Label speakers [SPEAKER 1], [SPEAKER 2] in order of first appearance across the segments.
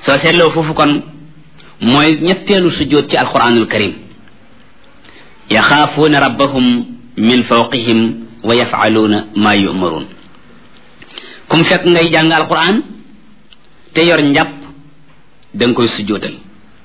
[SPEAKER 1] soo seetloo foofu kon mooy ñetteelu sujjóot ci alquranul karim yaxaafuuna rabbahum min fawqihim wa yafaluuna maa yumaruun kum fekk ngay jàng alquran te yor njàpp da nga koy sujjóotal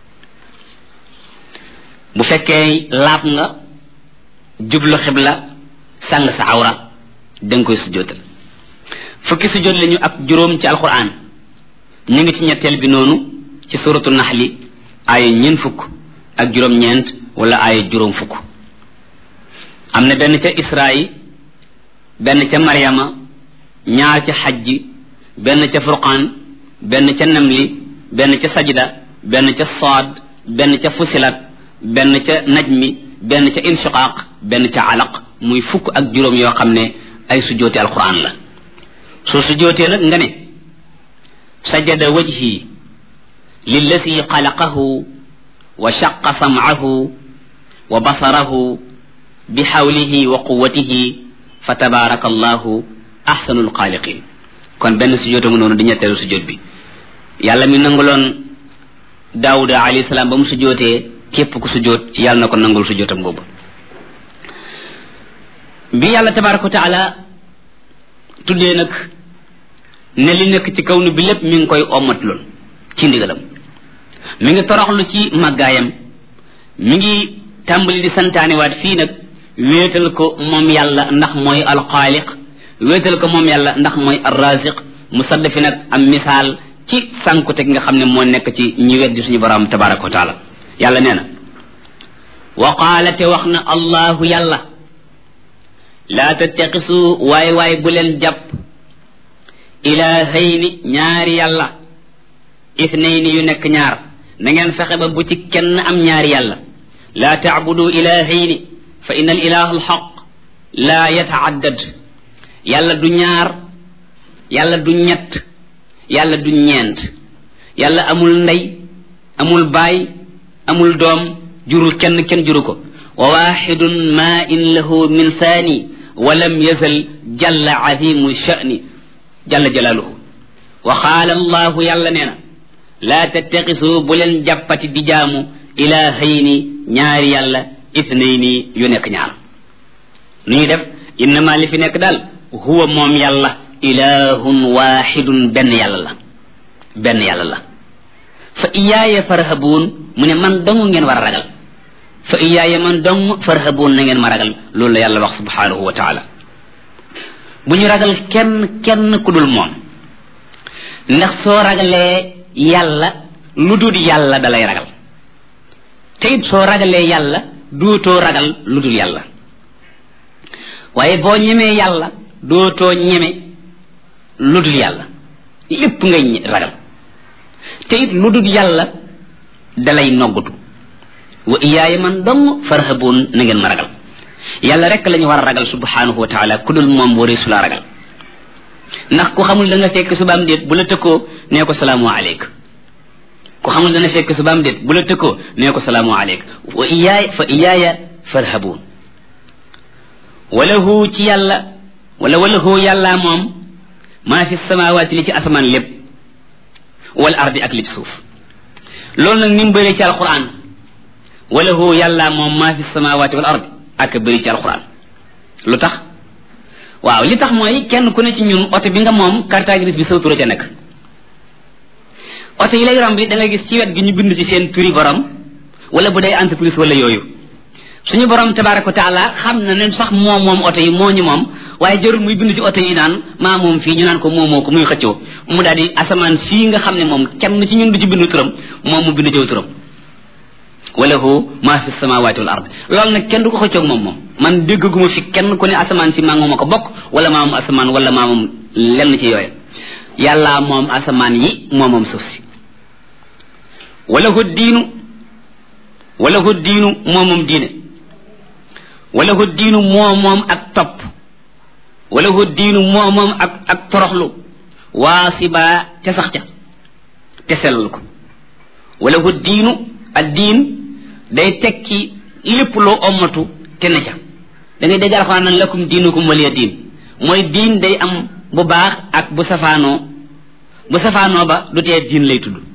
[SPEAKER 1] bu fekkee laab nga jublu xibla sàng sa awra da nga koy sujjóotal fukki sujjóot lañu ak juróom ci alquran ñu ngi ci ñetteel bi noonu ci suratu naxli aaya ñeent fukk ak juróom-ñeent wala aaya juróom fukk am na benn ca israyi benn ca maryama ñaar ca xajji benn ca furqaan benn ca namli benn ca sajda benn ca saad benn ca fusilat benn ca najmi benn ca inshiqaaq benn ca alaq muy fukk ak juróom yoo xam ne ay sujjóoti alquran la soo sujjóotee nag nga ne sajada wajhi lillati xalaqahu wa shaqa samcahu wa basarahu bi xawlihi wa quwatihi fa tabaraka allahu ahsanul xaaliqin kon benn sujjóota mu noonu di ñetteelu sujjóot bi yàlla mi nanguloon daawuda alayhi salaam ba mu sujjóotee képp ku sujjóot yàlla na ko nangul sujjóotam boobu bi yàlla tabaraka wa taala tuddee nag ne li nekk ci kaw nu bi lépp mi ngi koy omat lool ci ndigalam mi ngi toroxlu ci màggaayam mi ngi tàmbali di santaaniwaat fii nag wéetal ko moom yàlla ndax mooy alxaaliq wéetal ko moom yàlla ndax mooy arraziq mu sadd fi nag am misaal ci sànkute gi nga xam ne moo nekk ci ñi weddi suñu borom tabaraka wa taala yàlla nee na wa qaala te wax na allahu yàlla laa tattaqisu waay waay bu leen jàpp ilaahayni ñaari yàlla ithnayni yu nekk ñaar na ngeen fexe ba bu ci kenn am ñaari yàlla laa taabudu ilaahayni fa inna al ilaha alxaq laa yataaddad yàlla du ñaar yàlla du ñett yàlla du ñeent yàlla amul ndey amul baay amul doom jurul kenn kenn juru ko wa waxidun ma in lahu min saani wa lam yazal jalla azimu sha'ni jalla jalaaluhu wa qaala allahu yàlla nee na laa tattaxisu bu leen jàppati di jaamu ilaahayni ñaari yàlla ithnayni yu nekk ñaar nu ñuy def innama li fi nekk daal huwa moom yàlla ilahun waxidun benn yàlla la benn yàlla la fa iyaaya farhabuun mu ne man dong ngeen war a ragal fa iyaaya man dong farhabuun na ngeen ma ragal loolu la yàlla wax subhanahu wa taala bu ñu ragal kenn kenn ku dul moom ndax soo ragalee yàlla lu dul yàlla dalay ragal te it soo ragalee yàlla dootoo ragal lu dul yàlla waaye boo ñemee yàlla dootoo ñeme lu dul yàlla lépp ngay ragal te it lu dul yàlla dalay noggutu wa iyaaya man dong farhabuun na ngeen ma ragal yàlla rek la ñu war a ragal subhanahu wa taala ku dul moom waree su laa ragal ndax ku xamul da nga fekk subaam déet bu la tëkkoo nee ko salaamu aleyk ku xamul dana fekk subaam déet bu la tëkkoo nee ko salaamu aleyk wa iyaaya fa iyaaya farhabuun walahu ci yàlla wala walahu yàllaa moom maa fi samawaati li ci asamaan lépp wal ardi ak li ci suuf loolu nag ni mu bëree ci alquran walahu yàllaa moom maa fi samawaati wal ardi ak bëri ci alquran lu tax waaw li tax mooy kenn ku ne ci ñun oto bi nga moom carte grise bi sa tur ca nekk oto yi lay romb bi da nga gis ci wet gi ñu bind ci seen turi borom wala bu day entreprise wala yooyu suñu borom tabaraka wa taala xam na ne sax moom moom oto yi moo ñu moom waaye jarul muy bind ci oto yi naan maa moom fii ñu naan ko moomoo ko muy xëccoo mu daal di asamaan sii nga xam ne moom kenn ci ñun du ci bind turam moom mu bind ci turam walahu ma fi samawati wal ard loolu nag kenn du ko xëccoog moom moom man déggaguma fi kenn ku ne asamaan si maa moom a ko bokk wala maa moom asamaan wala maa moom lenn ci yooyu yàlla moom asamaan yi moo moom suuf si walahu diinu walahu diinu moo moom diine walahu diinu moo moom ak topp walahu diinu moo moom ak ak toroxlu waasiba ca sax ca te sellal ko walahu diinu ak diin day tekki lépp loo ommatu te ne ca da ngay dégg alxuraan nan lakum diinukum waliya diin mooy diin day am bu baax ak bu safaanoo bu safaanoo ba du tee diin lay tudd